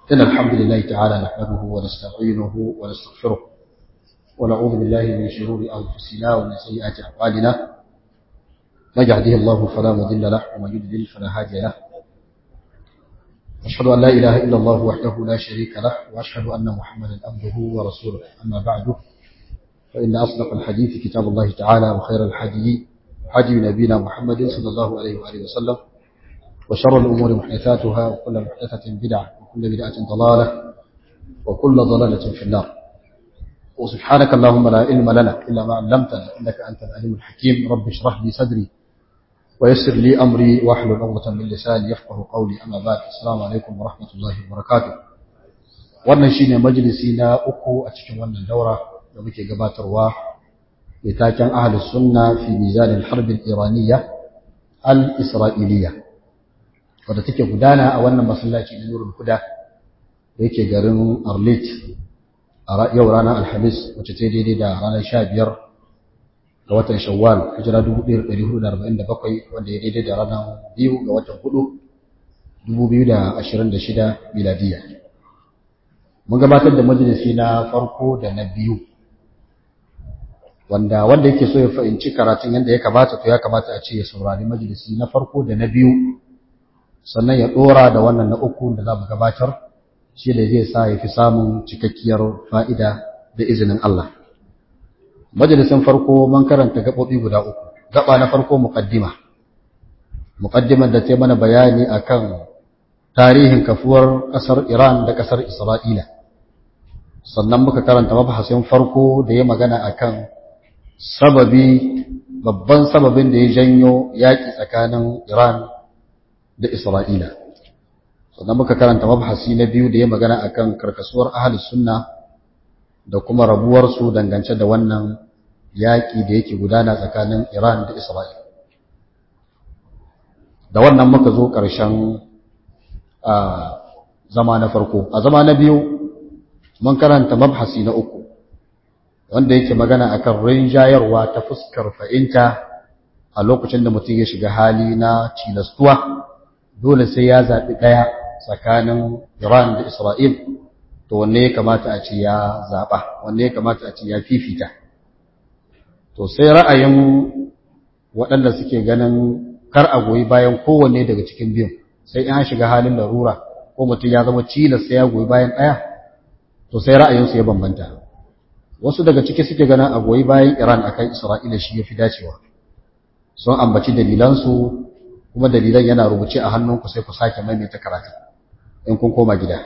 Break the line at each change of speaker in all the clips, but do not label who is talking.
إن الحمد لله تعالى نحمده ونستعينه ونستغفره ونعوذ بالله من شرور أنفسنا ومن سيئات أعمالنا من يهده الله فلا مضل له ومن يضلل فلا هادي له أشهد أن لا إله إلا الله وحده لا شريك له وأشهد أن محمدا عبده ورسوله أما بعد فإن أصدق الحديث كتاب الله تعالى وخير الحديث حدي نبينا محمد صلى الله عليه وآله وسلم وشر الأمور محدثاتها وكل محدثة بدعة وكل بدعة ضلالة وكل ضلالة في النار وسبحانك اللهم لا علم لنا إلا ما علمتنا إنك أنت العليم الحكيم رب اشرح لي صدري ويسر لي أمري واحلل عقدة من لساني يفقه قولي أما بعد السلام عليكم ورحمة الله وبركاته wannan shine majalisi na uku a cikin wannan daura da muke gabatarwa da taken ahlus sunna fi mizan al-harb al-iraniyya al-isra'iliyya wadda take gudana a wannan masallaci na Nurul Huda da yake garin Arlit a yau ranar Alhamis wacce ta daidai da ranar 15 ga watan Shawwal hijira 1447 wanda ya daidai da ranar 2 ga watan 4 2026 miladiya mun gabatar da majalisi na farko da na biyu wanda wanda yake so ya fahimci karatun yadda ya kamata to ya kamata a ce ya saurari majalisi na farko da na biyu sannan ya dora da wannan na uku da za mu gabatar shi da zai sa ya fi samun cikakkiyar fa'ida da izinin Allah. Majalisin farko man karanta gaɓoɓi guda uku, gaɓa na farko muƙaddima. Muƙaddimar da ta mana bayani akan tarihin kafuwar ƙasar Iran da ƙasar Isra'ila. Sannan muka karanta mabahasin farko da ya magana akan sababi, babban sababin da ya janyo yaƙi tsakanin Iran da Isra'ila. Sannan muka karanta mabhasi na biyu da ya magana akan karkasuwar ahalus sunna da kuma rabuwarsu dangance da wannan yaƙi da yake gudana tsakanin Iran da Isra'ila. Da wannan muka zo ƙarshen zama na farko. A zama na biyu mun karanta mabhasi na uku, wanda yake magana akan rinjayarwa ta fuskar fahimta a lokacin da mutum ya shiga hali na cilastuwa. dole sai ya zaɓi ɗaya tsakanin Iran da Isra'il, to wanne ya kamata a ce ya zaɓa, wanne ya kamata a ce ya fifita. To sai ra'ayin waɗanda suke ganin kar a goyi bayan kowanne daga cikin biyun, sai in shiga halin larura ko mutum ya zama cilas sai ya goyi bayan ɗaya, to sai ra'ayinsu ya bambanta. Wasu daga ciki suke ganin a goyi bayan Iran akan Isra'ila shi ya fi dacewa. Sun ambaci dalilansu kuma dalilan yana rubuce a hannunku sai ku sake maimaita karatu in kun koma gida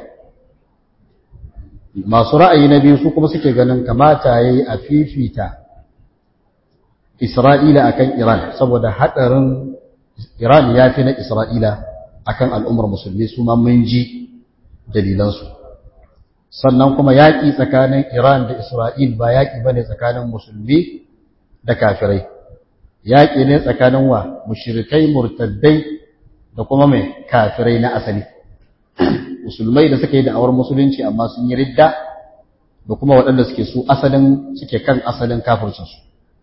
masu ra'ayi na biyu su kuma suke ganin kamata yayi a fifita Isra'ila akan Iran saboda hadarin Iran ya fi na Isra'ila akan al'ummar musulmi su ma mun ji dalilansu sannan kuma yaƙi tsakanin Iran da Isra'il ba yaƙi bane tsakanin musulmi da kafirai yaƙi ne tsakanin wa mushrikai murtaddai da kuma mai kafirai na asali musulmai da suka yi da'awar musulunci amma sun yi ridda da kuma waɗanda suke su asalin suke kan asalin kafircinsu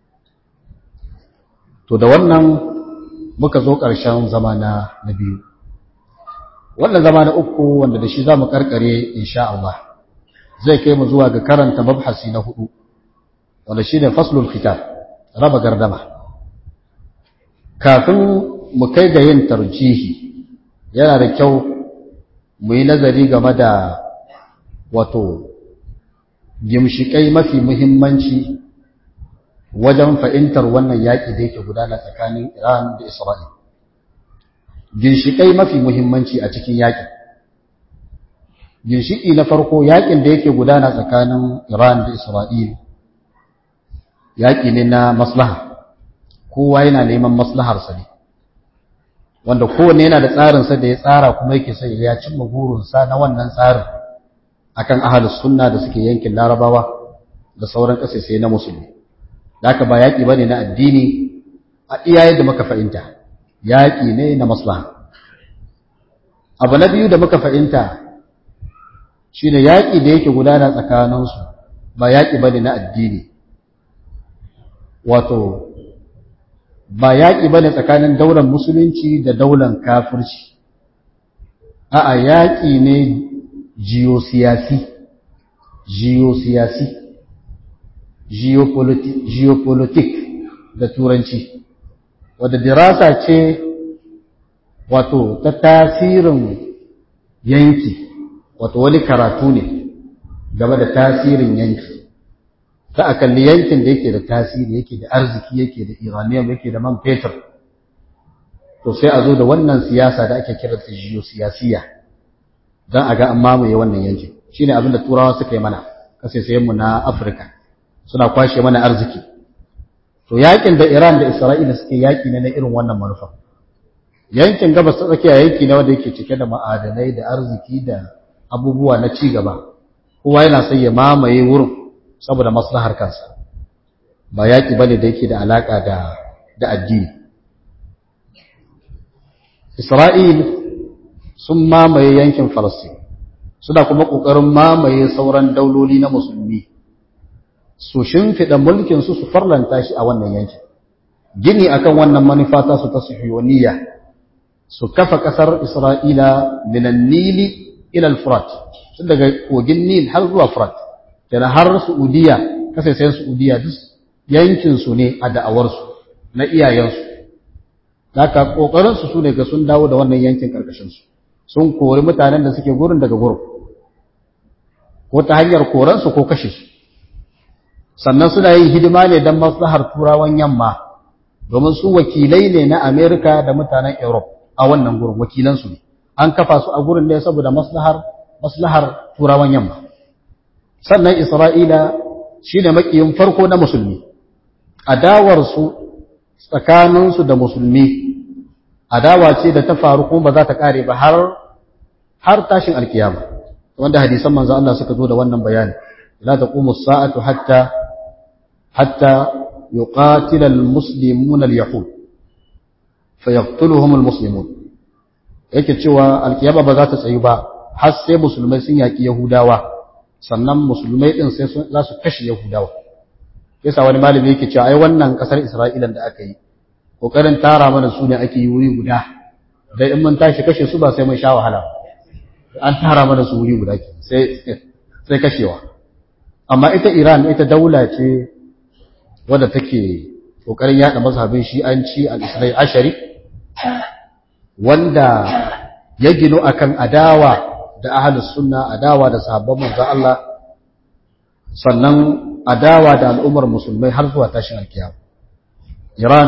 to da wannan muka zo ƙarshen zama na biyu wannan zama na uku wanda da shi za mu ƙarƙare insha Allah zai kai mu zuwa ga karanta mabhasi na hudu wanda shi ne faslul kitab raba gardama kafin mu kai ga yin tarjihi yana da kyau mu yi nazari game da wato gimshikai mafi muhimmanci wajen fahimtar wannan yaƙi da yake gudana tsakanin Iran da Isra'il. Ginshikai mafi muhimmanci a cikin yaƙin. Ginshiki na farko yaƙin da yake gudana tsakanin Iran da Isra'il yaƙi ne na maslaha. kowa yana neman maslaharsa ne wanda kowanne yana da tsarinsa da ya tsara kuma yake sai ya cimma burinsa na wannan tsarin akan ahalus sunna da suke yankin larabawa da sauran ƙasashe na musulmi haka ba yaƙi bane na addini a iya yadda muka fahimta yaƙi ne na maslaha abu na biyu da muka fahimta shine yaƙi da yake gudana tsakaninsu ba yaƙi bane na addini wato ba yaƙi ba ne tsakanin daular musulunci da daular kafirci a'a yaƙi ne geosiyasi geosiyasi geopolitik da turanci wadda dirasa ce wato ta tasirin yanki wato wani karatu ne game da tasirin yanki ta a kalli yankin da yake da tasiri yake da arziki yake da iranium yake da man fetur to sai a zo da wannan siyasa da ake kira ta geosiyasiya don a ga an mamaye wannan yankin shine abin da turawa suka yi mana kasaisayenmu na afirka suna kwashe mana arziki to yakin da iran da isra'ila suke yaki ne na irin wannan manufa yankin gabas ta tsakiya yanki ne wanda yake cike da ma'adanai da arziki da abubuwa na ci gaba kowa yana son ya mamaye wurin saboda maslahar kansa ba yaki bane da yake da alaka da da addini Isra'il sun mamaye yankin Falastin suna kuma ƙoƙarin mamaye sauran dauloli na musulmi su shimfiɗa mulkinsu su farlanta shi a wannan yankin gini akan wannan manufa ta su ta suhiyoniya su kafa ƙasar Isra'ila minan Nili ila Furat tun daga kogin Nil har zuwa Furat yana har Saudiya kasaisayen Saudiya duk yankinsu ne a da'awarsu na iyayensu Daka ƙoƙarinsu su ne ga sun dawo da wannan yankin ƙarƙashinsu, sun kori mutanen da suke gurin daga gurin, ko ta hanyar koransu ko kashe su. Sannan suna yin hidima ne don maslahar turawan yamma, domin su wakilai ne na Amerika da mutanen Europe a wannan gurin, wakilansu ne. An kafa su a gurin ne saboda maslahar, maslahar turawan yamma. Sannan Isra'ila shi ne maƙiyin farko na musulmi, adawarsu tsakaninsu da musulmi adawa ce da ta faru kuma ba za ta kare ba har har tashin alkiyama wanda hadisan manzo Allah suka zo da wannan bayani la taqumu as-sa'atu hatta hatta yuqatila al-muslimuna al-yahud fayaqtuluhum al-muslimun yake cewa alkiyama ba za ta tsayu ba har sai musulmai sun yaki yahudawa sannan musulmai din sai za su kashe yahudawa yasa wani malami yake cewa ai wannan kasar Isra'ila da aka yi kokarin tara mana su ne ake yi wuri guda dai in mun tashi kashe su ba sai mun sha wahala an tara mana su wuri guda sai sai kashewa amma ita Iran ita daula ce wadda take kokarin yada mazhabin Shi'anci al-Isra'i ashari wanda ya gino akan adawa da ahlus sunna adawa da sahabban manzo Allah sannan adawa da al'ummar musulmai har zuwa tashin alkiyama Iran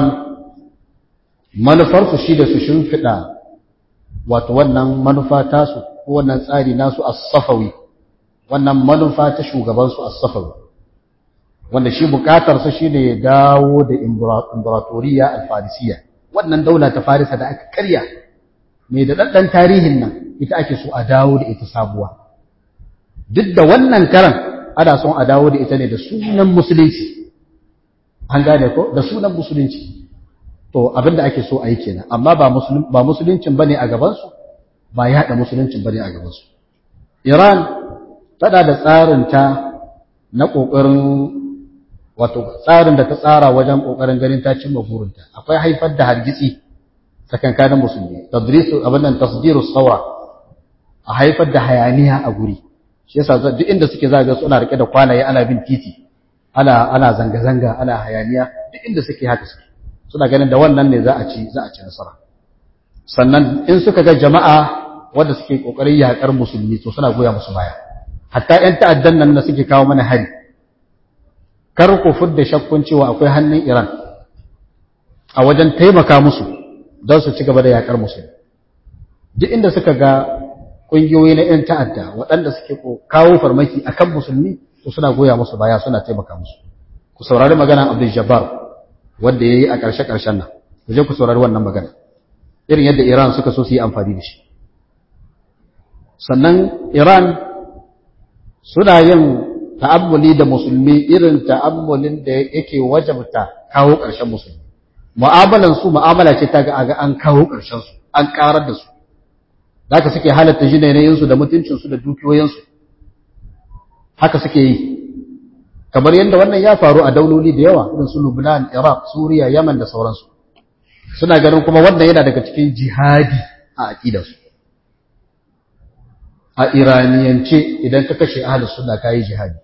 manufarsu shi da su shimfiɗa wato wannan manufa tasu ko wannan tsari nasu as-safawi wannan manufa ta shugabansu as-safawi wanda shi bukatarsa shine ya dawo da imperatoriya al-farisiyya wannan daula ta farisa da aka karya mai da daddan tarihin nan ita ake so a dawo da ita sabuwa duk da wannan karan ana son a dawo da ita ne da sunan musulunci an gane ko da sunan musulunci to abinda ake so a yi kenan amma ba musulun ba musuluncin bane a gaban su ba yada musuluncin bane a gaban su Iran tana da tsarin ta na kokarin wato tsarin da ta tsara wajen kokarin ganin ta cimma burinta akwai haifar da hargitsi tsakankanin musulmi tadrisu abin nan tasdiru saura a haifar da hayaniya a guri shi yasa duk inda suke zaga suna rike da kwalaye ana bin titi ana ana zanga zanga ana hayaniya duk inda suke haka suke suna ganin da wannan ne za a ci za a ci nasara sannan in suka ga jama'a wanda suke kokarin yakar musulmi to suna goya musu baya hatta ƴan ta'addan nan da suke kawo mana hari kar ku fudda shakkun cewa akwai hannun Iran a wajen taimaka musu don su ci gaba da yakar musulmi duk inda suka ga ƙungiyoyi na 'yan ta'adda waɗanda suke kawo farmaki a kan musulmi to suna goya musu baya suna taimaka musu ku saurari magana abdul jabbar wanda ya yi a ƙarshe-ƙarshen nan ku je ku saurari wannan magana irin yadda iran suka so su yi amfani da shi sannan iran suna yin ta'ammuli da musulmi irin ta'ammulin da yake wajabta kawo ƙarshen musulmi mu'amalan su mu'amala ce ta ga an kawo ƙarshen su an ƙarar da su haka suke halatta jinayinsu da mutuncinsu da dukiyoyinsu haka suke yi kamar yadda wannan ya faru a dauloli da yawa irin su Lubnan, Iraq, Suriya, Yaman da sauransu suna ganin kuma wannan yana daga cikin jihadi a aqidarsu a iraniyance idan ka kashe ahalus sunna kayi jihadi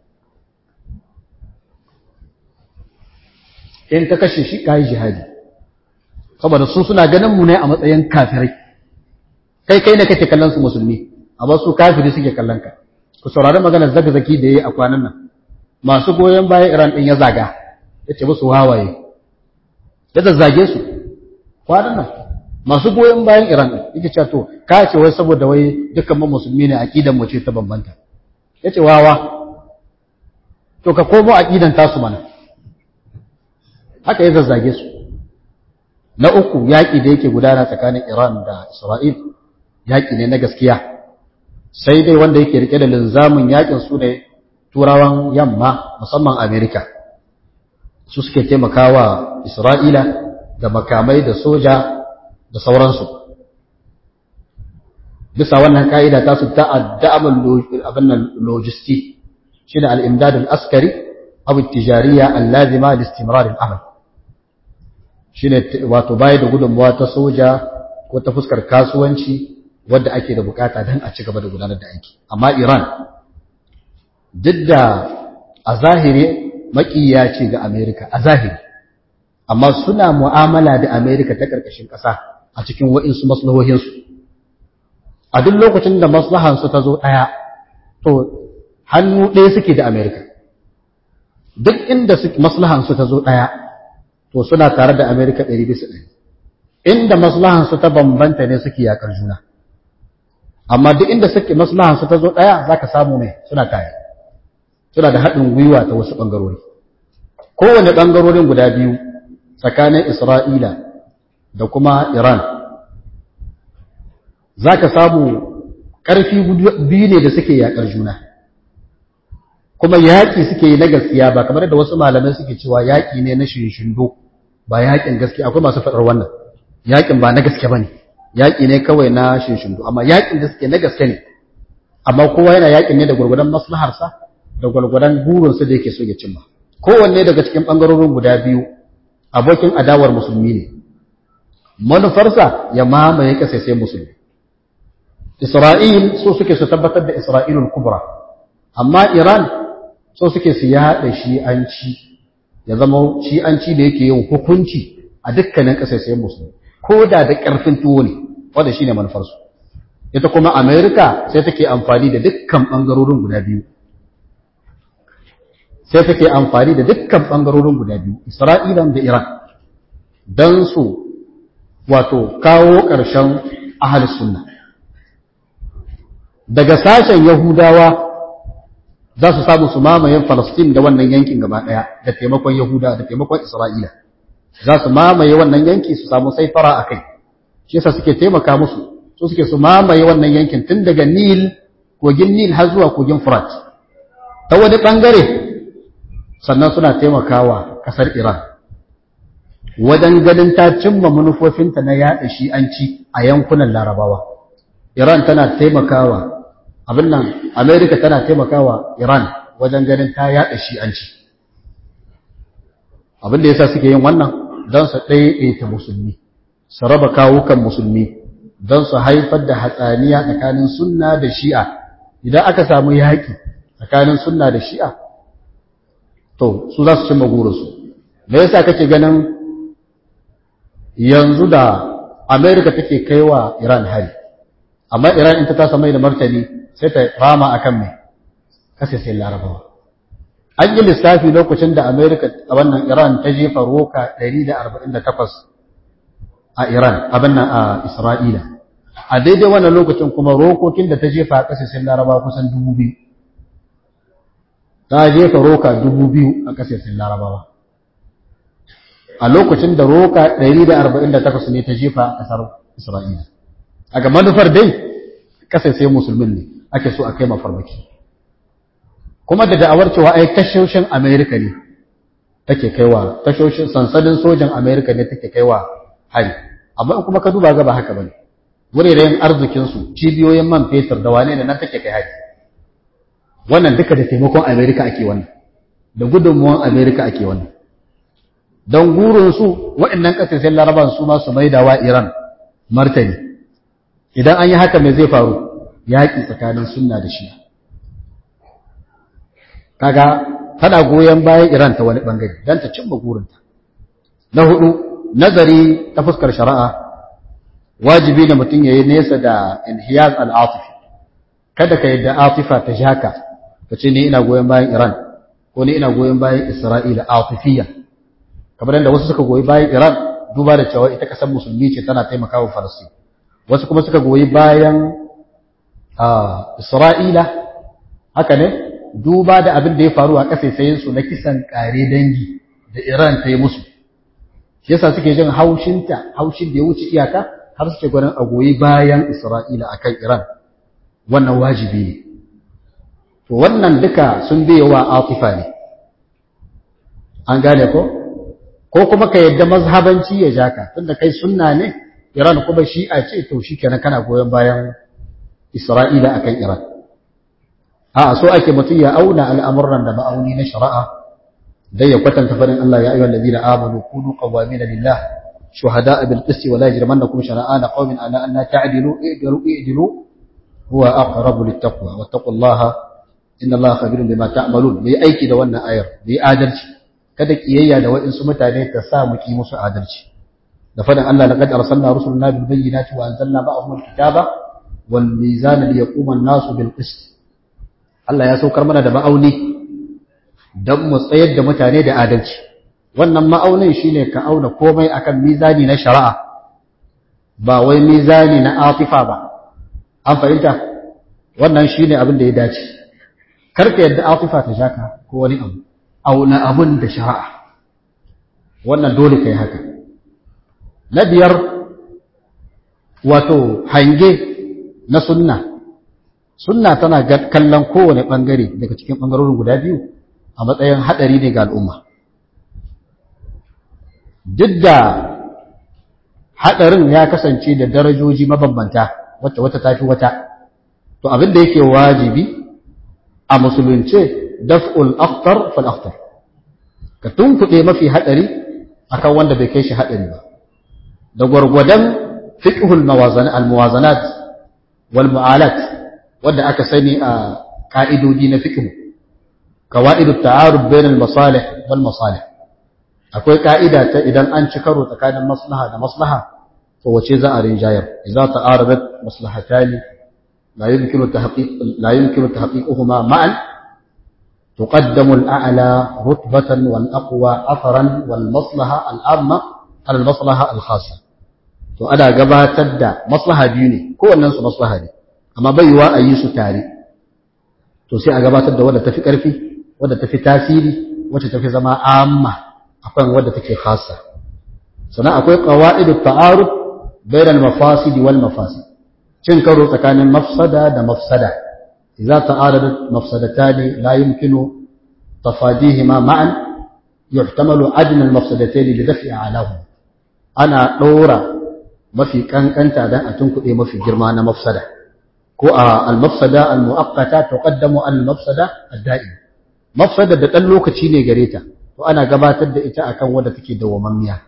in ka kashe shi kayi jihadi saboda su suna ganin mu ne a matsayin kafirai kai kai ne kake kallon su musulmi amma su kafiri suke kallon ka ku saurari maganar zagzaki da yayi a kwanan nan masu goyon bayan Iran din ya zaga yace musu wawaye ya zazzage su kwanan nan masu goyon bayan Iran yake cewa to ka ce wai saboda wai dukkan mu musulmi ne aqidan mu ce ta bambanta yace wawa to ka komo aqidan tasu mana haka ya zazzage su na uku yaƙi da yake gudana tsakanin Iran da Isra'il yaƙi ne na gaskiya sai dai wanda yake rike da linzamin yaƙin su ne turawan yamma musamman Amerika su suke taimakawa Isra'ila da makamai da soja da sauransu bisa wannan ka'ida ta su ta'adda'amul abinnan logisti shine al-imdad al-askari aw at-tijariyya al-lazima li istimrar al-amal shine wato bayar da gudunmawa ta soja ko ta fuskar kasuwanci wadda ake da bukata don a ci gaba da gudanar da aiki amma Iran duk da a zahiri makiya ce ga Amerika a zahiri amma suna mu'amala da Amerika ta ƙarƙashin ƙasa a cikin wa'insu maslahohinsu a duk lokacin da maslahansu ta zo ɗaya to hannu ɗaya suke da Amerika duk inda maslahansu ta zo ɗaya to suna tare da Amerika ɗari bisa ɗari inda maslahansu ta bambanta ne suke yaƙar juna amma duk inda suke maslahansu ta zo ɗaya za ka samu mai suna tare suna da haɗin gwiwa ta wasu ɓangarori kowane ɓangarorin guda biyu tsakanin Isra'ila da kuma Iran za ka samu ƙarfi biyu ne da suke yaƙar juna kuma yaƙi suke yi na gaskiya ba kamar da wasu malamai suke cewa yaƙi ne na shinshindo ba yaƙin gaskiya akwai masu faɗar wannan yaƙin ba na gaske ba ne yaƙi ne kawai na shinshindo amma yaƙin da suke na gaske ne amma kowa yana yaƙin ne da gwargwadon maslaharsa da gwargwadon burinsa da yake so ya cimma kowanne daga cikin ɓangarorin guda biyu abokin adawar musulmi ne manufarsa ya mamaye ƙasa sai musulmi Isra'il so suke su tabbatar da Isra'ilul kubra amma Iran so suke su yaɗa shi'anci ya zama shi'anci da yake yin hukunci a dukkanin ƙasashen musulmi ko da da ƙarfin tuwo ne wanda shine manufarsu ita kuma Amerika sai take amfani da dukkan ɓangarorin guda biyu sai take amfani da dukkan ɓangarorin guda biyu Isra'ilan da Iran don su wato kawo ƙarshen ahal sunna daga sashen Yahudawa za su samu su mamayen Falastin da wannan yankin gaba ɗaya da taimakon Yahuda da taimakon Isra'ila za su mamaye wannan yanki su samu saifara a kai shi yasa suke taimaka musu su suke su mamaye wannan yankin tun daga Nil kogin Nil har zuwa kogin Furat ta wani ɓangare sannan suna taimakawa ƙasar Iran wajen ganin ta cimma manufofinta na yaɗa shi'anci a yankunan Larabawa Iran tana taimakawa abin nan Amerika tana taimakawa Iran wajen ganin ta yaɗa shi'anci abin da yasa suke yin wannan don su ɗaiɗaita musulmi su raba kawukan musulmi don su haifar da hatsaniya tsakanin sunna da shi'a idan aka samu yaƙi tsakanin sunna da shi'a to su za su cimma gurinsu me yasa kake ganin yanzu da Amerika take kaiwa Iran hari amma Iran in ta tasa mai da martani sai ta rama akan mai kasa sai larabawa an yi lissafi lokacin da america a wannan iran ta jefa roka 148 a iran abin nan a isra'ila a daidai wannan lokacin kuma rokokin da ta jefa a kasa sai larabawa kusan 2000 ta jefa roka 2000 a kasa sai larabawa a lokacin da roka 148 ne ta jefa a kasar isra'ila a ga manufar dai kasa sai musulmin ne ake so a kai mafarmaki kuma da da'awar cewa ai tashoshin Amerika ne take kaiwa tashoshin sansanin sojan Amerika ne take kaiwa hari amma kuma ka duba ga ba haka bane wuraren arzikin su cibiyoyin man fetur da wane ne nan take kai hari wannan duka da taimakon Amerika ake wannan da gudunmuwan Amerika ake wannan don gurin su waɗannan ƙasashen laraban su ma su maida wa Iran martani idan an yi haka me zai faru yaƙi tsakanin sunna da shi'a kaga tana goyon bayan Iran ta wani bangare don ta cimma burinta na hudu nazari ta fuskar shari'a wajibi ne mutum ya yi nesa da inhiyaz al'atifi kada ka yadda atifa ta shaka ka ce ni ina goyon bayan Iran ko ni ina goyon bayan Isra'ila atifiyya kamar yadda wasu suka goyi bayan Iran duba da cewa ita kasar musulmi ce tana taimakawa Falastin wasu kuma suka goyi bayan Isra'ila haka ne duba da abin da ya faru a su na kisan kare dangi da Iran ta yi musu shi yasa suke jin haushinta haushin da ya wuce iyaka har suke gwanin a goyi bayan Isra'ila akan Iran wannan wajibi ne to wannan duka sun biye wa atifa ne an gane ko ko kuma ka yadda mazhabanci ya jaka tunda kai sunna ne Iran kuma shi'a ce to shikenan kana goyon bayan Isra'ila akan Iran a so ake mutum ya auna al'amuran da ma'auni na shari'a dai ya kwatanta farin Allah ya ayyuhal ladina amanu kunu qawamina lillah shuhada'a bil qisti wa la yajrimannakum shana'ana qaumin ala an la ta'dilu i'dilu i'dilu huwa aqrabu littaqwa wattaqullaha inna Allaha khabirun bima ta'malun bai aiki da wannan ayar bai adalci kada kiyayya da waɗansu mutane ta sa mu ki musu adalci da faɗin Allah laqad arsalna rusulana bil bayyinati wa anzalna ma'ahum al-kitaba wal mizana liyaquma an-nasu bil qist Allah ya saukar mana da ma'auni dan mu tsayar da mutane da adalci wannan ma'aunin shine ka auna komai akan mizani na shari'a ba wai mizani na atifa ba an fahimta wannan shine abin da ya dace karka yadda atifa ta shaka ko wani abu auna abun da shari'a wannan dole kai haka na biyar wato hange na sunna sunna tana kallon kowane bangare daga cikin bangarorin guda biyu a matsayin hadari ne ga al'umma duk da hadarin ya kasance da darajoji mabambanta wacce wata tafi wata to abin da yake wajibi a musulunce daf'ul akhtar fal akhtar ka tunkuɗe mafi haɗari akan wanda bai kai shi haɗari ba da gwargwadon fiqhul mawazanat al muwazanat wal mu'alat wanda aka sani a ka'idodi na fiqh qawaidut ta'arud bain al masalih wal masalih akwai ka'ida ta idan an ci karo tsakanin maslaha da maslaha to wace za a rinjayar idza ta'aradat maslahatani la yumkinu tahqiq la yumkinu tahqiquhuma ma'an تقدم الأعلى رتبة والأقوى أثرا والمصلحة العامة على المصلحة الخاصة to ana gabatar da maslaha biyu ne kowannen su maslaha ne amma bai yiwa a yi su tare to sai a gabatar da wadda tafi ƙarfi wadda tafi tasiri wacce tafi zama amma akan wadda take khassa sannan akwai qawaidu ta'aruf bainal mafasid wal mafasid cin karo tsakanin mafsada da mafsada idza ta'aradat mafsadatan la yumkinu tafadihima ma'an yuhtamalu adna al mafsadatayn li daf'i a'lahu ana dora mafi kankanta dan a tunkuɗe mafi girma na mafsada ko a al-mafsada al-mu'aqqata tuqaddamu al-mafsada ad-da'im mafsada da dan lokaci ne gare ta to ana gabatar da ita akan wanda take dawamammiya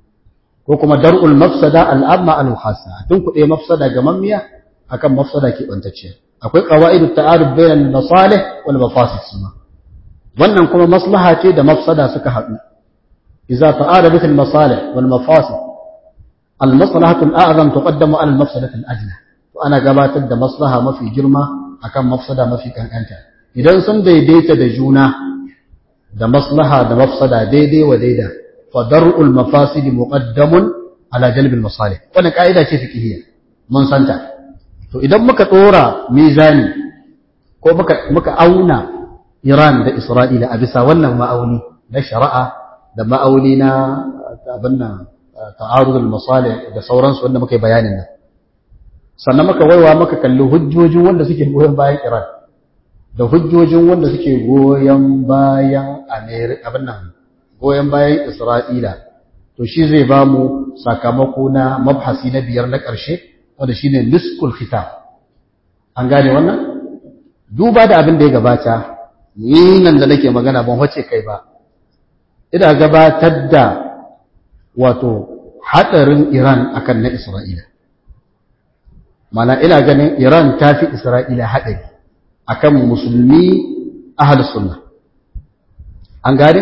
ko kuma dar'ul mafsada al-amma al-khassa tunkuɗe mafsada ga mammiya akan mafsada ke bantacce akwai qawaidu ta'aruf bainal masalih wal mafasid suma wannan kuma maslaha ce da mafsada suka haɗu idza ta'arabat al-masalih wal mafasid المصلحة الأعظم تقدم على المفسدة الأدنى وأنا قبات da maslaha mafi girma akan mafsada mafi kankanta idan sun daidaita da juna da maslaha da mafsada daidai wa daida fa dar'ul mafasid muqaddamun ala jalbil masalih wannan kaida ce fiqhiyya mun santa to idan muka dora mizani ko muka muka auna Iran da Isra'ila a bisa wannan ma'auni na shari'a da ma'auni na abin nan ta'arudul masalih da sauransu wanda muka yi bayanin nan sannan muka waiwa muka kalli hujjojin wanda suke goyon bayan Iran da hujjojin wanda suke goyon bayan America abin nan goyon bayan Isra'ila to shi zai ba mu sakamako na mabhasi na biyar na ƙarshe wanda shine niskul khitab an gane wannan duba da abin da ya gabata ni nan da nake magana ban wace kai ba ina gabatar da wato haɗarin Iran akan na Isra'ila. mana ina ganin Iran ta fi Isra'ila haɗari akan musulmi ahlus sunna an gane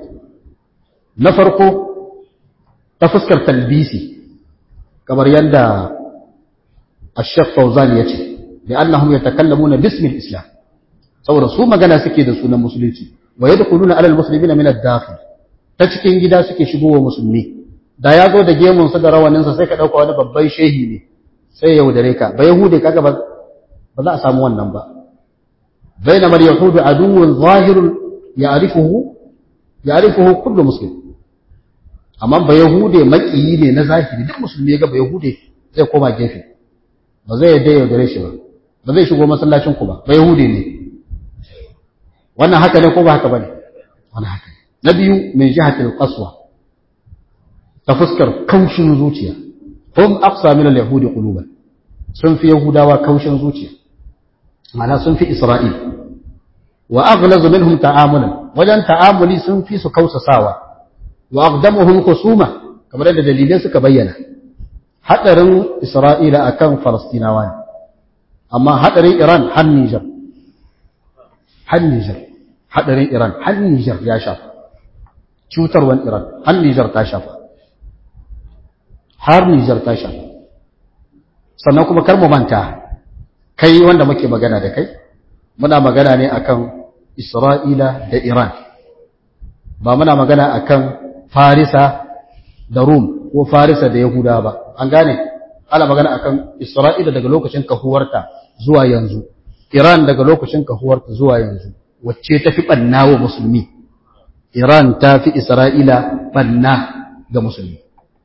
na farko ta fuskar talbisi kamar yadda Ash-Shaykh Fawzan yace li'annahum yatakallamuna bismi al-islam saboda su magana suke da sunan musulunci wa yadkhuluna 'ala al-muslimina min ad-dakhil ta cikin gida suke shigowa musulmi da ya zo da gemun sa da rawanin sa sai ka dauka wani babban shehi ne sai ya yaudare ka ba yahude kaga ba ba za a samu wannan ba bainama al-yahudu aduwwun zahirun ya'rifuhu ya'rifuhu kullu muslim amma ba yahude makiyi ne na zahiri duk musulmi ya ga ba yahude zai koma gefe ba zai yadda yaudare shi ba ba zai shigo masallacin ku ba ba yahude ne wannan haka ne ko ba haka bane wannan haka na biyu min jihatil qaswa ta fuskar kaushin zuciya hum aqsa min al-yahudi quluban sun fi yahudawa kaushin zuciya ma'ana sun fi isra'il wa aghlazu minhum ta'amulan wajen ta'amuli sun fi su kausasawa wa aqdamuhum khusuma kamar da dalilai suka bayyana hadarin isra'ila akan falastinawa ne amma hadarin iran har niger har niger hadarin iran har niger ya shafa cutarwan iran har niger ta shafa har niger ta shafa sannan kuma kar mu manta kai wanda muke magana da kai muna magana ne akan Isra'ila da Iran ba muna magana akan Farisa da Rum ko Farisa da Yahuda ba an gane ana magana akan Isra'ila daga lokacin kahuwarta zuwa yanzu Iran daga lokacin kahuwarta zuwa yanzu wacce ta fi banna wa musulmi Iran ta fi Isra'ila banna ga musulmi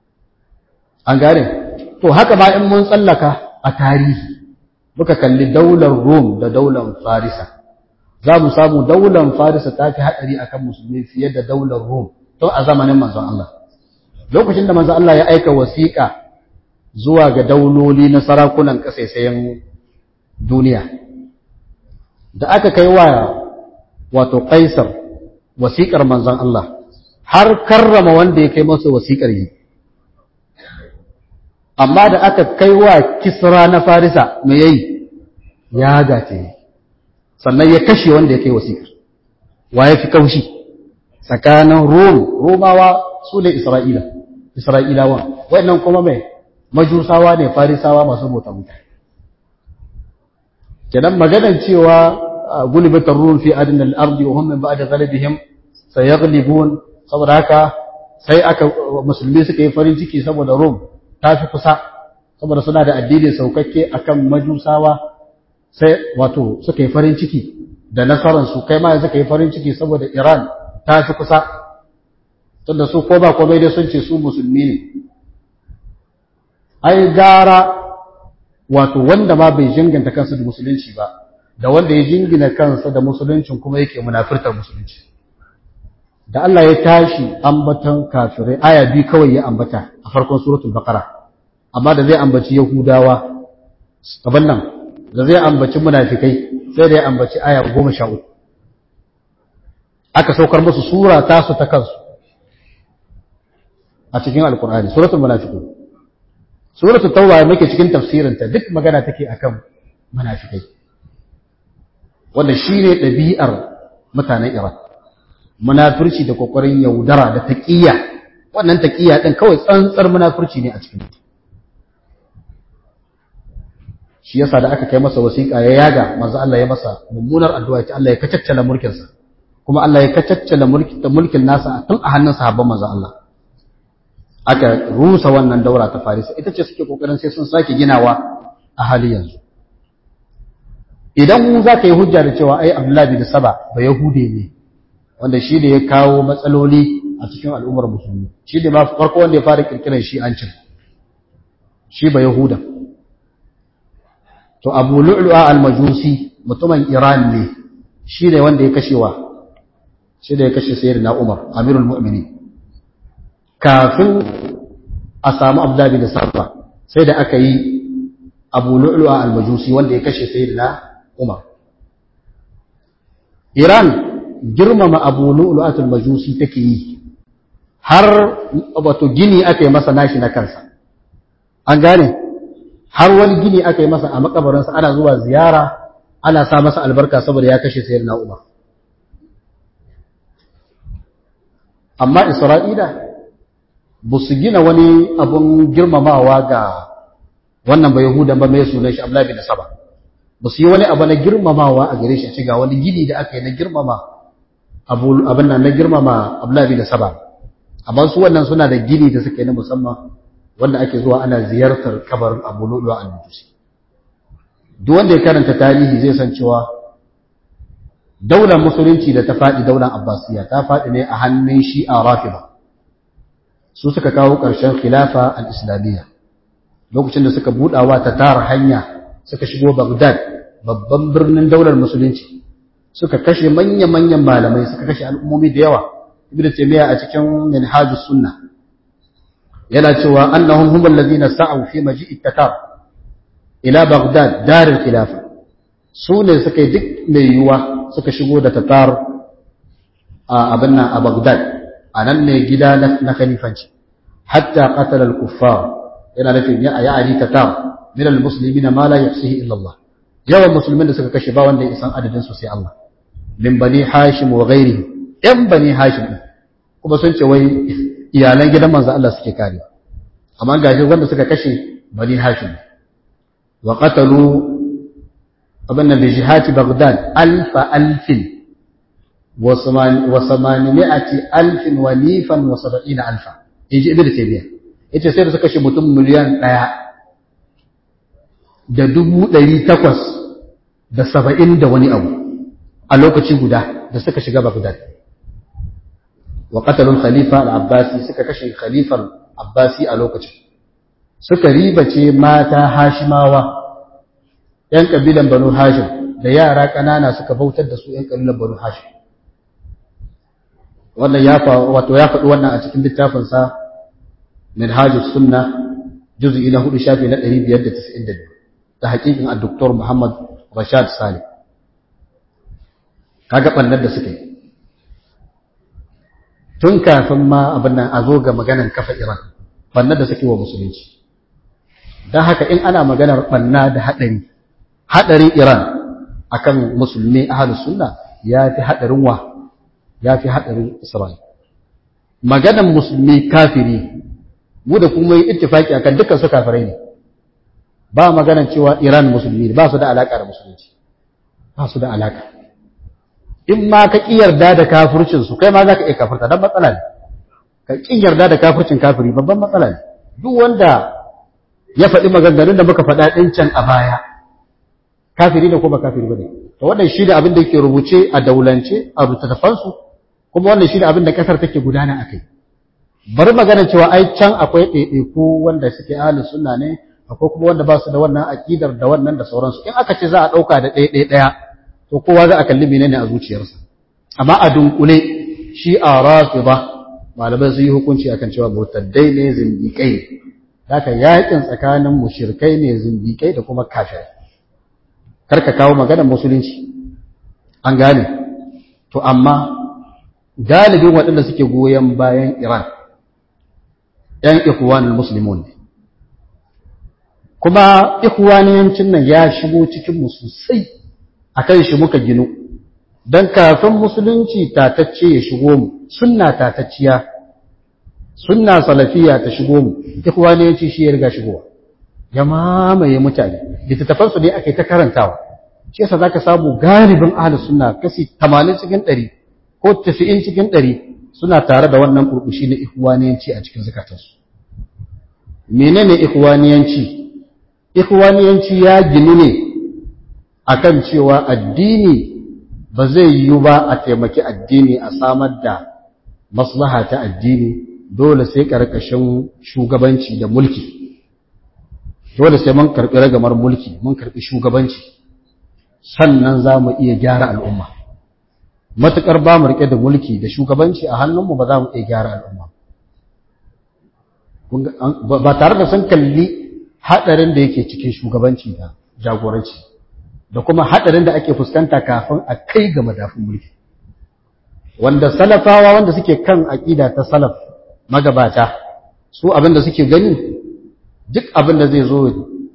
an gane to haka ba in mun tsallaka a tarihi muka kalli daular Rom da daular Farisa za mu samu daular Farisa ta fi haɗari a kan musulmi fiye da daular Rom tun a zamanin manzon Allah lokacin da manzon Allah ya aika wasiƙa zuwa ga dauloli na sarakunan ƙasaisayen duniya da aka kai wa wato Kaisar wasiƙar manzon Allah har karrama wanda ya kai masa wasiƙar yi amma da aka kai wa kisra na farisa me yayi ya gace sannan ya kashe wanda ya kai wasiƙar wa ya fi kaushi tsakanin rom romawa su ne isra'ila isra'ilawa wannan kuma mai majusawa ne farisawa masu bauta mutane kenan maganar cewa gulibatar rum fi adin al-ardi wa hum min ba'da ghalibihim sayaghlibun saboda haka sai aka musulmi suka yi farin ciki saboda rom ta fi kusa saboda suna da addini saukakke akan majusawa sai wato suka yi farin ciki da nasararsu kai ma suka yi farin ciki saboda Iran ta fi kusa tunda su ko ba komai dai sun ce su musulmi ne ai gara wato wanda ma bai jinganta kansa da musulunci ba da wanda ya jingina kansa da musuluncin kuma yake munafirtar musulunci da Allah ya tashi ambatan kafirai aya biyu kawai ya ambata a farkon suratul baqara amma da zai ambaci yahudawa gaban nan da zai ambaci munafikai sai da ya ambaci aya goma sha uku aka saukar musu sura tasu ta kansu a cikin alkur'ani suratul munafiqun suratul tauba muke cikin tafsirinta duk magana take akan munafikai wanda shine ɗabi'ar mutanen Iran munafurci da kokarin yaudara da taqiyya wannan taqiyya din kawai tsantsar munafurci ne a cikin shi yasa da aka kai masa wasiƙa ya yaga manzo Allah ya masa mummunar addu'a ta Allah ya kacaccala mulkin sa kuma Allah ya kacaccala mulkin mulkin nasa tun a hannun sahabban manzo Allah aka rusa wannan daura ta Farisa ita ce suke kokarin sai sun sake ginawa a hali yanzu idan za ka yi hujja da cewa ai Abdullahi bin Saba ba Yahude ne wanda shi ne ya kawo matsaloli a cikin al'ummar musulmi shi ne ma farko wanda ya fara kirkirar shi an cin shi ba Yahuda to Abu Lu'lu'a al-Majusi mutumin Iran ne shi ne wanda ya kashewa shi da ya kashe sayyidina Umar Amirul Mu'minin kafin a samu Abdullahi bin Saba sai da aka yi Abu Lu'lu'a al-Majusi wanda ya kashe sayyidina Umar. Iran girmama Abu Lu'lu'atul Majusi take yi har wato gini aka yi masa nashi na kansa. An gane har wani gini aka yi masa a makabarinsa ana zuwa ziyara ana sa masa albarka saboda ya kashe sayar na umar amma isra'ila ba su gina wani abun girmamawa ga wannan bai yahudan ba mai sunan shi ablabi da saba ba su yi wani abu na girmamawa a gare shi a ce ga wani gini da aka yi na girmama abin nan na girmama ablabi da saba amma su wannan suna da gini da suke na musamman wanda ake zuwa ana ziyartar kabarin abu lulu al-majusi duk wanda ya karanta tarihi zai san cewa daular musulunci da ta faɗi daular abbasiya ta faɗi ne a hannun shi'a rafida su suka kawo ƙarshen khilafa al-islamiyya lokacin da suka buɗawa ta tara hanya suka shigo bagdad babban birnin daular musulunci suka kashe manya-manyan malamai suka kashe al'ummomi da yawa ibn taymiya a cikin minhajus sunna yana cewa annahum hum alladhina sa'u fi maji'i tatar ila baghdad dar al-khilafa su ne suka yi duk mai yiwuwa suka shigo da tatar a abin nan a baghdad a nan ne gida na khalifanci hatta qatala al-kuffar yana nufin ya ya'ani tatar min al-muslimina ma la yahsihi illa Allah yawan musulmin da suka kashe ba wanda ya san adadin su sai Allah min bani hashim wa ghairihi yan bani hashim kuma sun ce wai iyalan gidan manzo Allah suke kare amma gashi wanda suka kashe bani hashim wa qatalu abinna bi jihati baghdad alfa alfin wa samanimi'ati alfin wa nifan wa sab'ina alfa yaji ibnu taymiya yace sai da suka kashe mutum miliyan ɗaya da dubu ɗari takwas da saba'in da wani abu a lokaci guda da suka shiga baghdad wa qatalul khalifa al-abbasi suka kashe khalifar abbasi a lokacin suka ribace mata hashimawa yan kabilan banu hashim da yara kanana suka bautar da su yan kabilan banu hashim wannan ya wato ya faɗi wannan a cikin littafin sa minhajus sunna juz'i na 4 shafi na 592 da hakikin al-doktor Muhammad Rashad Salih kaga bannar da suka yi tun kafin ma abin nan a zo ga maganar kafa Iran bannar da suke wa musulunci don haka in ana maganar banna da haɗari haɗarin Iran akan musulmi ahlus sunna ya fi haɗarin wa ya fi haɗarin Isra'il maganar musulmi kafiri mu da kuma yi ittifaki akan dukkan su kafirai ne ba maganar cewa Iran musulmi ne ba su da alaka da musulunci ba su da alaka in ma ka ƙi yarda da kafircin su kai ma za ka iya kafirta don matsala ne ka ƙi yarda da kafircin kafiri babban matsala ne duk wanda ya faɗi maganganun da muka faɗa ɗin can a baya kafiri ne ko ba kafiri ba ne to wannan shi da abin da yake rubuce a daulance a littattafansu kuma wannan shi da abin da ƙasar take gudana a kai bari magana cewa ai can akwai ɗaiɗaiku wanda suke ahalin sunna ne akwai kuma wanda ba su da wannan aƙidar da wannan da sauransu in aka ce za a ɗauka da ɗaya ɗaya to kowa za a kalli menene a zuciyarsa amma a dunkule shi a rafida malamai sun yi hukunci akan cewa murtaddai ne zindiƙai haka yakin tsakanin mushrikai ne zindiƙai da kuma kafirai karka kawo maganar musulunci an gane to amma galibin waɗanda suke goyon bayan Iran ‘yan ikhwanul muslimun ne kuma ikhwaniyancin nan ya shigo cikinmu sosai a kan shi muka ginu don kafin musulunci tatacce ya shigo mu sunna tatacciya sunna salafiya ta shigo mu ikhwaniyanci shi ya riga shigowa ya mamaye mutane littattafansu ne ake ta karantawa shi yasa zaka samu galibin ahlus sunna kasi 80 cikin 100 ko 90 cikin 100 suna tare da wannan burbushi na ikhwaniyanci a cikin zakatansu menene ikhwaniyanci ikhwaniyanci ya ginu ne akan cewa addini ba zai yiwu ba a taimaki addini a samar da maslaha ta addini dole sai karkashin shugabanci da mulki dole sai mun karbi ragamar mulki mun karbi shugabanci sannan za mu iya gyara al'umma matuƙar ba mu riƙe da mulki da shugabanci a hannunmu ba za mu iya gyara al'umma ba tare da sun kalli haɗarin da yake cikin shugabanci da jagoranci da kuma haɗarin da ake fuskanta kafin a kai ga madafin mulki wanda salafawa wanda suke kan aƙida ta salaf magabata su abin da suke gani duk abin da zai zo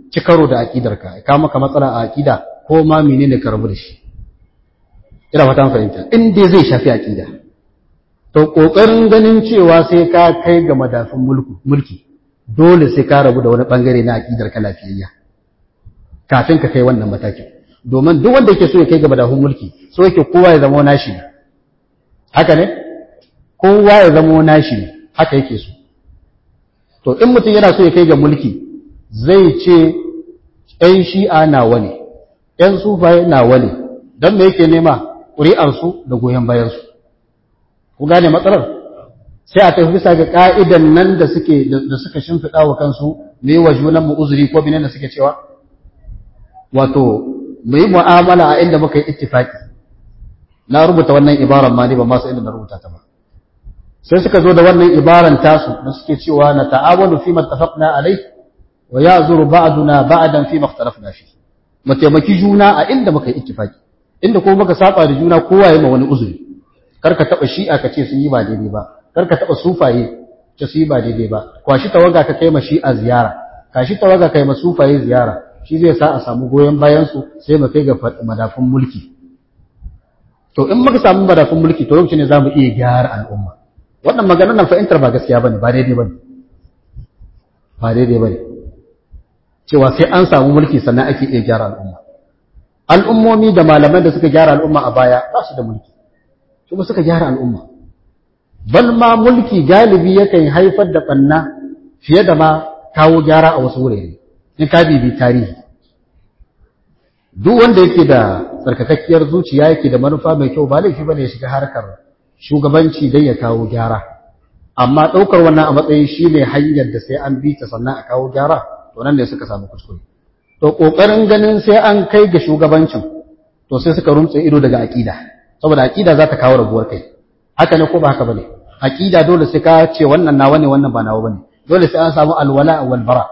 ci karo da aqidarka ka maka matsala a aqida ko ma menene ka rabu da shi ina fata fahimta in dai zai shafi aqida to kokarin ganin cewa sai ka kai ga madafin mulki dole sai ka rabu da wani bangare na aqidar ka lafiyayya kafin ka kai wannan matakin domin duk wanda yake so ya kai ga madafin mulki so yake kowa ya zama nashi ne haka ne kowa ya zama nashi ne haka yake so to in mutum yana so ya kai ga mulki zai ce ‘yan shi'a nawa ne, ‘yan sufaye nawa ne, don me yake nema ƙuri'arsu da goyon bayansu. Ku gane matsalar? Sai a tafi bisa ga ƙa'idan nan da suke da suka shimfiɗa wa kansu me wa junan mu uzuri ko binan da suke cewa? Wato, mu yi mu'amala a inda muka yi ittifaki. Na rubuta wannan ibaran ma ne ba masu inda na rubuta ta ba. Sai suka zo da wannan ibaran tasu da suke cewa na ta'awanu fi mattafaqna alai wa ya'zuru ba'duna ba'dan fi makhtalafna fi mu taimaki juna a inda muka yi ittifaki inda kuma muka saba da juna kowa ya ma wani uzuri kar ka taba shi'a ka ce sun yi ba daidai ba kar ka taba sufaye ce su yi ba daidai ba kwashi tawaga ka kai ma shi'a ziyara kashi tawaga kai ma sufaye ziyara shi zai sa a samu goyon bayan su sai mu kai ga madafun mulki to in muka samu madafun mulki to lokacin ne zamu iya gyara al'umma wannan maganar nan fahimtar ba gaskiya bane ba daidai bane ba daidai bane cewa sai an samu mulki sannan ake iya gyara al'umma al'ummomi da malaman da suka gyara al'umma a baya ba su da mulki kuma suka gyara al'umma bal ma mulki galibi yakan haifar da ɓanna fiye da ma kawo gyara a wasu wurare in ka bibi tarihi duk wanda yake da tsarkakakkiyar zuciya yake da manufa mai kyau ba laifi bane ya shiga harkar shugabanci don ya kawo gyara amma ɗaukar wannan a matsayin shi ne hanyar da sai an bi ta sannan a kawo gyara to nan ne suka samu kuskure to ƙoƙarin ganin sai an kai ga shugabancin to sai suka rumtse ido daga aƙida saboda aƙida za ta kawo rabuwar kai haka ne ko ba haka bane aƙida dole sai ka ce wannan nawa ne wannan ba nawa bane dole sai an samu alwala wal bara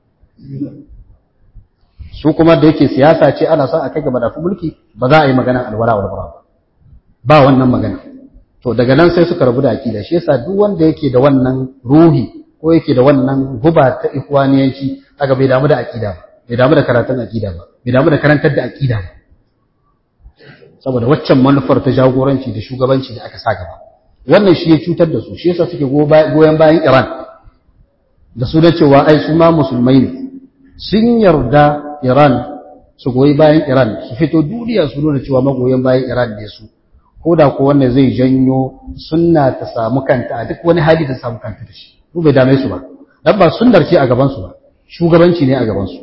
su kuma da yake siyasa ce ana son a kai ga madafin mulki ba za a yi magana alwala wal bara ba wannan magana to daga nan sai suka rabu da aƙida shi yasa duk wanda yake da wannan ruhi ko yake da wannan guba ta ikhwaniyanci kaga bai damu da aqida ba bai damu da karatun aqida ba bai damu da karantar da aqida ba saboda waccan manufar ta jagoranci da shugabanci da aka sa gaba wannan shi ya cutar da su shi yasa suke goyon bayan Iran da su da cewa ai su ma musulmai ne sun yarda Iran su goyi bayan Iran su fito duniya su nuna cewa magoyan bayan Iran ne su ko da ko wannan zai janyo sunna ta samu kanta a duk wani hali ta samu kanta da shi su bai dame su ba dan ba sunnar ce a gaban su ba shugabanci ne a gaban su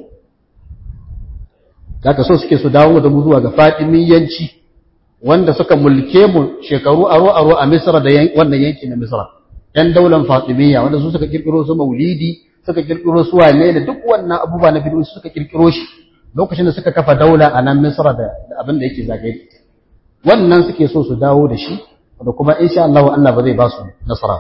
daga so suke su dawo da mu zuwa ga Fatimiyyanci wanda suka mulke mu shekaru aro aro a Misra da wannan yanki na Misra yan daular Fatimiyya wanda su suka kirkiro su Maulidi suka kirkiro su wane ne duk wannan abubuwa na bid'u suka kirkiro shi lokacin da suka kafa daula a nan Misra da abin da yake zagaye wannan suke so su dawo da shi da kuma insha Allah Allah ba zai ba su nasara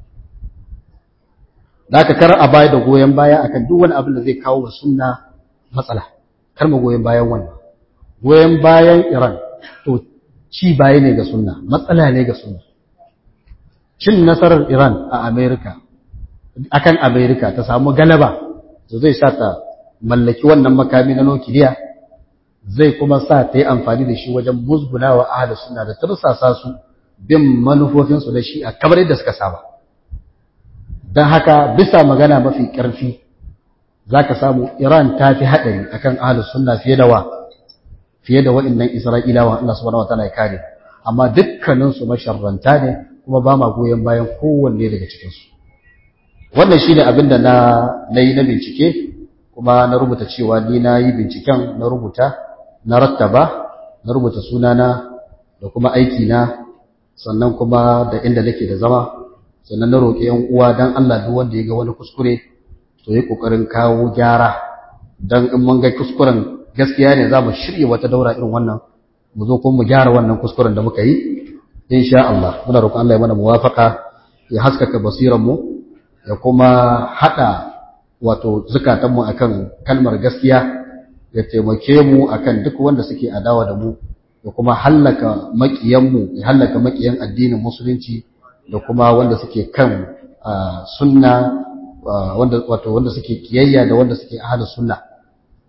da aka kar a baya da goyon baya akan duk wani abin da zai kawo wa sunna matsala kar mu goyon bayan wannan goyon bayan Iran to ci baya ne ga sunna matsala ne ga sunna cin nasarar Iran a America akan America ta samu galaba to zai sa ta mallaki wannan makami na nukiliya zai kuma sa ta yi amfani da shi wajen musguna wa ahli sunna da tursasa su bin manufofinsu da shi a kamar yadda suka saba don haka bisa magana mafi ƙarfi za ka samu iran ta fi haɗari a kan ahli sunna fiye da wa fiye da waɗannan isra'ilawa allah subhanahu wa ta'ala ya kare amma dukkaninsu masharranta ne kuma ba ma goyon bayan kowanne daga cikinsu wannan shi ne abin da na yi na bincike kuma na rubuta cewa ni na yi binciken na rubuta na rattaba na rubuta sunana da kuma aikina sannan kuma da inda nake da zama sannan na roƙi yan uwa dan Allah duk wanda ya ga wani kuskure to yi kokarin kawo gyara dan in mun ga kuskuren gaskiya ne za mu shirye wata daura irin wannan mu zo kuma mu gyara wannan kuskuren da muka yi insha Allah muna roƙon Allah ya mana muwafaka ya haskaka basiran mu ya kuma hada wato zukatanmu akan kalmar gaskiya ya taimake mu akan duk wanda suke adawa da mu da kuma hallaka makiyanmu ya hallaka makiyan addinin musulunci da kuma wanda suke kan sunna wanda wato wanda suke kiyayya da wanda suke ahlus sunna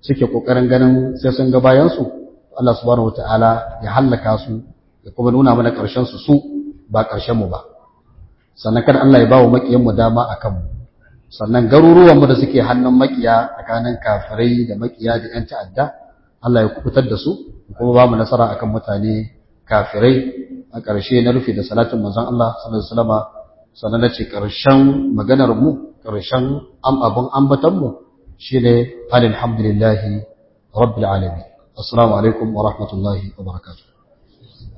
suke kokarin ganin sai sun ga bayan su Allah subhanahu wataala ya hallaka su ya kuma nuna mana karshen su su ba karshen mu ba sannan kada Allah ya bawo makiyan mu dama akan mu sannan garuruwan mu da suke hannun makiya tsakanin kafirai da makiya da yan ta'adda Allah ya kubutar da su kuma ba mu nasara akan mutane kafirai a ƙarshe na rufe da salatin manzon Allah sallallahu alaihi wasallam sannan nace ƙarshen maganar mu ƙarshen am abun ambatan mu shine alhamdulillahi rabbil alamin assalamu alaikum wa rahmatullahi wa barakatuh